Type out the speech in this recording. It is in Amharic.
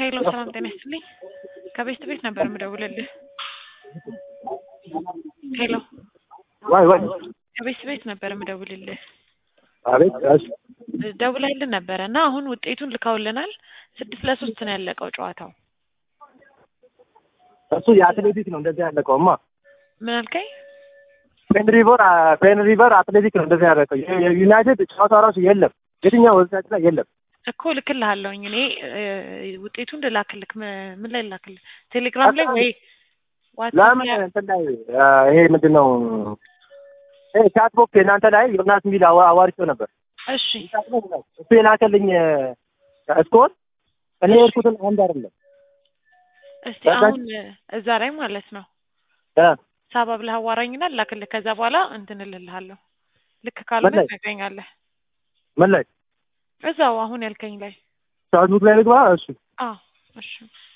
ሄሎ ሰላም ጤና ይስጥልኝ። ከቤስት ቤት ነበር የምደውልልህ። ሄሎ ዋይ ዋይ ከቤስት ቤት ነበር የምደውልልህ። አቤት እሺ ደውላይልን ነበረ እና አሁን ውጤቱን ልካውልናል። ስድስት ለሶስት ነው ያለቀው ጨዋታው። እሱ የአትሌቲክ ነው እንደዚህ ያለቀውማ። ምን አልከኝ? ፔን ሪቨር ፔን ሪቨር አትሌቲክ ነው እንደዚህ ያለቀው። የዩናይትድ ጨዋታ ራሱ የለም፣ የትኛው ወብሳይት ላይ የለም። እኮ ልክልሃለሁኝ እኔ እ፣ ውጤቱን ልላክልክ። ም- ምን ላይ ልላክልህ? ቴሌግራም ላይ ወይ ዋትስአፕ ለምን ላይ? እንትን ላይ አ፣ ይሄ ምንድን ነው ይሄ ቻትቦክስ የእናንተ ላይ ዮናስ የሚል አዋ- አዋርቼው ነበር። እሺ እሱ የላከልኝ እስኮን እኔ የሄድኩትን አንድ አይደለም እስቲ በቃ- አሁን እዛ ላይ ማለት ነው እ፣ ሳባ ብለህ አዋራኝና ላክልህ። ከዛ በኋላ እንትን እልልሃለሁ። ልክ ካልሆነ ምን ላይ? ታገኛለህ። ምን ላይ እዛው አሁን ያልከኝ ላይ ቻትቦክ ላይ ልግባ? እሱ አዎ እሺ